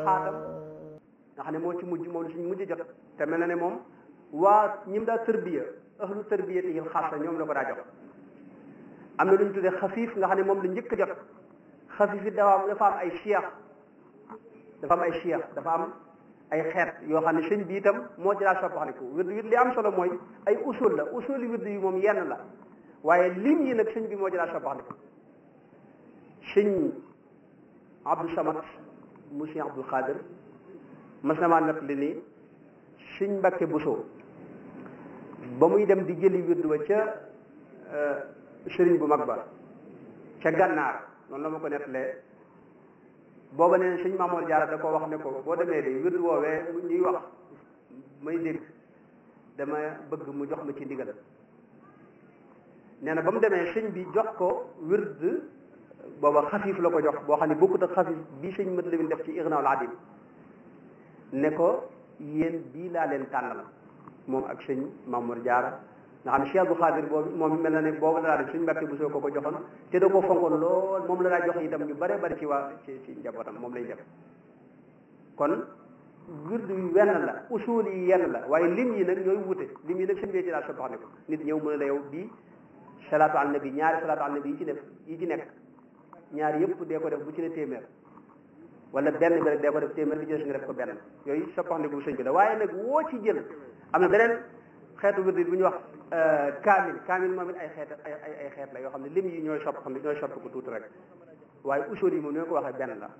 xaatam nga xam ne moo ci mujj moom la suñ mujj jot te mel na ne moom waa ñim daa tërbiya ahlu tërbiya te xaasa ñoom la ko daa jox am na lu ñu tuddee xafiif nga xam ne moom la njëkk jot xafiif it dafa am dafa am ay cheikh dafa am ay cheikh dafa am ay xeet yoo xam ne sëñ bi itam moo ci daa soppaxaliku wird wird li am solo mooy ay usul la usuli wird yi moom yenn la waaye lim yi nag sëñ bi moo ci daa soppaxaliku sëñ Abdou Samad mu sëñ Abdul Xaadir mas na maa nett li ni sëñ Mbàkke Buso ba muy dem di jëli wird wa ca sëriñ bu mag ba ca gànnaar noonu la ma ko nettalee booba ne sëñ Mamoor Jaara da ko wax ne ko boo demee de wird woowee ñuy wax may dégg dama bëgg mu jox ma ci ndigal nee na ba mu demee sëñ bi jox ko wird booba xafiif la ko jox boo xam ne bokkut ak xafiif bii sëñ mat lawin def ci Ignaul Adim ne ko yéen bii laa leen tànnal moom ak sëñ Mamoor Jaara nga xam ne Cheikh Abdou Khadir boobu moom mel na ne boobu la daa def suñu mbàkke bu soo ko ko joxoon te da ko fonkoon lool moom la daa jox itam ñu bare bari ci waa ci ci njabootam moom lay def kon wird yu wenn la usul yi yenn la waaye lim yi nag ñooy wute lim yi nag sëñ bee ci daa soppax ne ko nit ñëw mën a la yow bii salaatu al nabi ñaari salaatu al nabi yi ci def yi ci nekk ñaari yëpp dee ko def bu ci ne téeméer wala benn bi rek dee ko def téeméer bi ci des nga def ko benn yooyu soppax ne bu sëñ bi la waaye nag woo ci jël am na beneen xeetu wird bu ñuy wax kaamil kaamil moom it ay xeet ay ay xeet la yoo xam ne lim yi ñooy sopp xam ne ñooy sopp ko tuuti rek waaye usul yi moom ñoo ko waxee benn la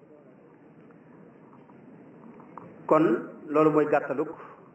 kon loolu mooy gàttaluk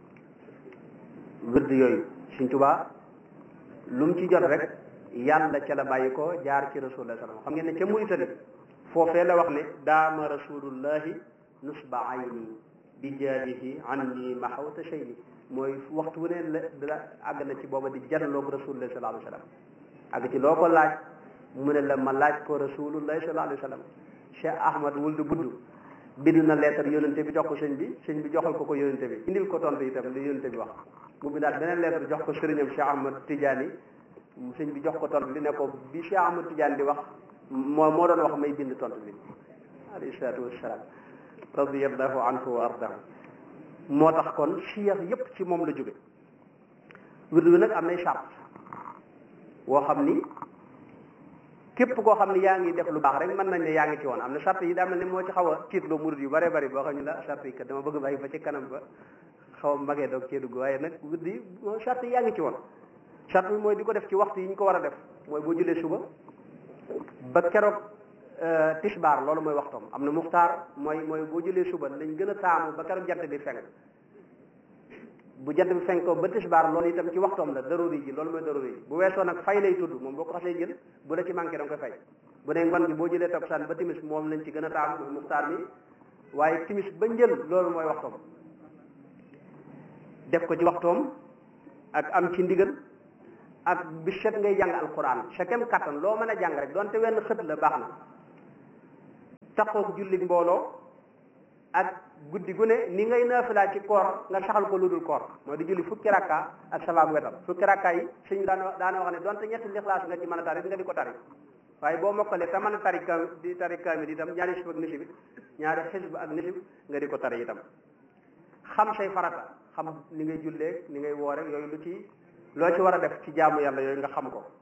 wird yooyu Sëñ Tuubaa lu mu ci jot rek yàlla ca la bàyyi ko jaar ci rasulullah sallam xam ngeen ne ca Muritani foofee la wax ne daama rasulullahi nusba ayni bi jaadihi anni mahawta shayni mooy waxtu wu ne la la àgg na ci booba di janloog rasulullah sallallahu alayhi wa sallam àgg ci loo ko laaj mu ne la ma laaj ko rasulullah sallallahu alayhi wa sallam Cheikh Ahmad wul du budd bind na lettre yónente bi jox ko sëñ bi sëñ bi joxal ko ko yónente bi indil ko tontu itam li yónente bi wax mu bindaat beneen lettre jox ko sëriñam Cheikh Ahmad Tidiane sëñ bi jox ko tontu li ne ko bi Cheikh Ahmad Tidiane di wax moo moo doon wax may bind tontu li alayhi salaatu wassalaam radiyallahu anhu wa ardahu moo tax kon cheikh yépp ci moom la jóge wird bi nag am nay charte woo xam ni képp koo xam ni yaa ngi def lu baax rek mën nañ ne yaa ngi ci woon am na charte yi daa mel ne moo ci xaw a tiitloo murid yu bare bari boo xam ne la charte yi kat dama bëgg bàyyi ba ci kanam ba xaw a magee doog cee dugg waaye nag wird yi moo charte yi yaa ngi ci woon charte bi mooy di ko def ci waxtu yi ñu ko war a def mooy boo julee suba ba keroog tisbaar loolu mooy waxtoom am na muxtaar mooy mooy boo jëlee suba lañ gën a taamu ba keroog jant bi fenk bu jant bi fenk ko ba tisbaar loolu itam ci waxtoom la daruri ji loolu mooy daruri ji bu weesoo nag fay lay tudd moom boo ko xasee jël bu la ci manqué da nga koy fay bu ne ngoon gi boo jëlee takkusaan ba timis moom lañ ci gën a taamu mooy muxtaar mi waaye timis ba njël loolu mooy waxtoom def ko ci waxtoom ak am ci ndigal ak bi set ngay jàng alquran sa kem kattan loo mën a jàng rek donte wenn xët la baax na taxoog julli mbooloo ak guddi gu ne ni ngay naafilaa ci koor nga saxal ko lu dul koor mooy di julli fukki rakka ak sabaab wetam fukki rakka yi suñ daana daana wax ne donte ñetti lixlaas nga ci mën a tari nga di ko tari waaye boo mokkalee te mën a tari kam di tari kaamil itam ñaari xisb ak nisib ñaari xisb ak nisib nga di ko tari itam xam say farata xam ni ngay jullee ni ngay woore yooyu lu ci loo ci war a def ci jaamu yàlla yooyu nga xam ko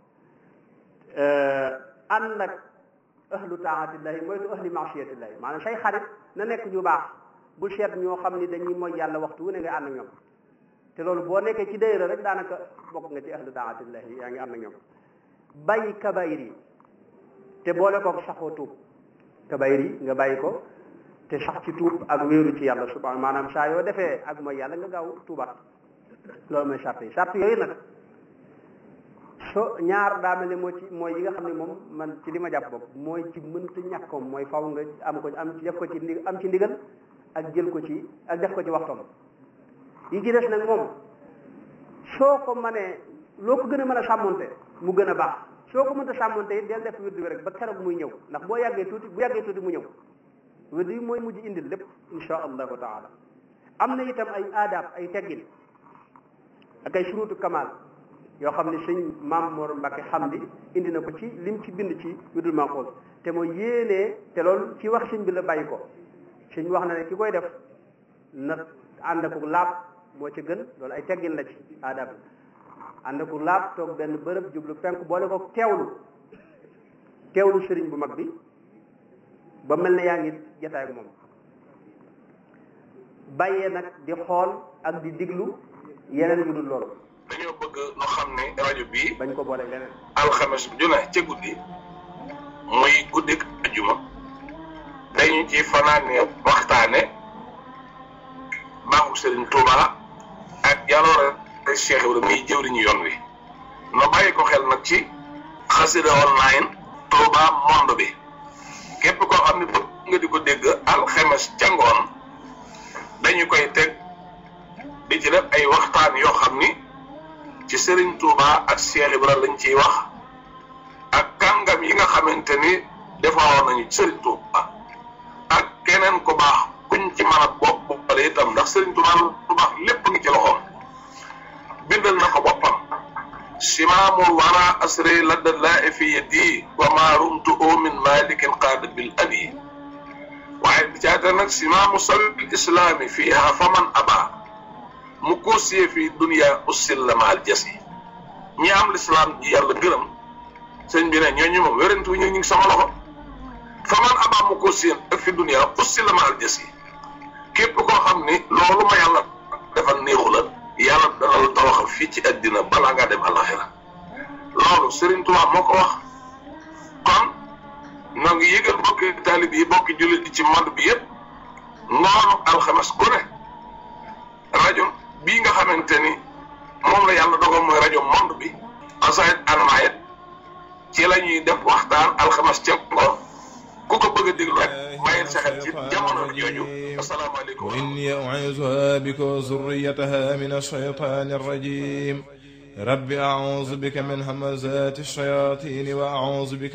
ànd ak ahlu taatillahi mooy tu ahli maasiyatillahi maanaam say xarit na nekk ñu baax bu seet ñoo xam ni dañuy mooy yàlla waxtu wu ne nga ànd ak ñoom te loolu boo nekkee ci dayra rek daanaka bokk nga ci ahlu taatillahi yaa ngi ànd ak ñoom bàyyi kabayir yi te boole ko saxoo tuub kabayir yi nga bàyyi ko te sax ci tuub ak wéeru ci yàlla subhanahu maanaam saa yoo defee ak mooy yàlla nga gaaw tuubaat loolu mooy sart yi sart yooyu nag so ñaar daa mel ne moo ci mooy yi nga xam ne moom man ci li ma jàpp bopp mooy ci mënta ñàkkoom mooy faw nga am ko am def ko ci ndi am ci ndigal ak jël ko ci ak def ko ci waxtoom yi ci des nag moom soo ko mënee loo ko gën a mën a sàmmonte mu gën a baax soo ko mënta sàmmonte it del def wird bi rek ba keroog muy ñëw ndax boo yàggee tuuti bu yàggee tuuti mu ñëw wird yi mooy mujj indil lépp insha allahu taala am na itam ay aadaab ay teggin ak ay surutu kamal yoo xam ne sëñ maam Mor Mbacke xam di indi na ko ci lim ci bind ci wirdul Maxuus te mooy yéenee te loolu ci wax sëñ bi la bàyyi ko suñ wax na ne ki koy def na ànd ak laab moo ci gën loolu ay teggin la ci aadab ànd ak laab toog benn bërëb jublu penk boole ko teewlu teewlu sëriñ bu mag bi ba mel ne yaa ngi jataay ak moom bàyyee nag di xool ak di diglu yeneen yu dul loolu dañoo bëgg nu xam ne rajo bii bañ ko boole leneen alxames ju ne ca guddi muy guddik ajuma dañu ci fanaane waxtaane baaxu Serigne Touba ak jaloore Cheikh Ibrahima muy jëwriñu yoon wi no bàyyi ko xel nag ci xasida online Touba monde bi képp koo xam ne bëgg nga di ko dégg alxames ca ngoon dañu koy teg di ci def ay waxtaan yoo xam ni ci Serigne Touba ak Cheikh Ibrahima lañ ciy wax ak kàngam yi nga xamante ni defaroon nañu Serigne Touba ak keneen ku baax kuñ ci mën a bopp boppale itam ndax Serigne Touba lu baax lépp ngi ci loxoom bindal na ko boppam simaamul wara asri ladda laa fi yadi wa ma rumtu min malikin qaada bil abi waaye bi caata nag simaamu sabil islaami fiiha faman aba mu koosiyee fii dunia ussil la maal jas yi ñi am lislaam ji yàlla gërëm sëñ bi ne ñooñu moom wérantu ñu ngi sama loxo faman abaa mu koosiyee ak fi dunia ussil la maal jas yi képp koo xam ni loolu ma yàlla defal néexu la yàlla dana la tawaxal fii ci àddina balaa ngaa dem alaxira loolu Serigne Touba moo ko wax kon noo ngi yëgal bokki taalib yi bokki jullit yi ci monde bi yëpp ngoonu alxames ku ne rajo bii nga xamante ni moom la yàlla dogal mooy rajo monde bi asayit almayet ci la ñuy def waxtaan alxames ca ngoon ku ko bëgg a déglu rek bàyyil sa xel ci jamono jooju asalaamaaleykum wa inni u'iizuha bika wa zurriyataha min ash-shaytaani ar-rajiim rabbi a'uuzu bika min hamazaati ash-shayaatiin wa a'uuzu bika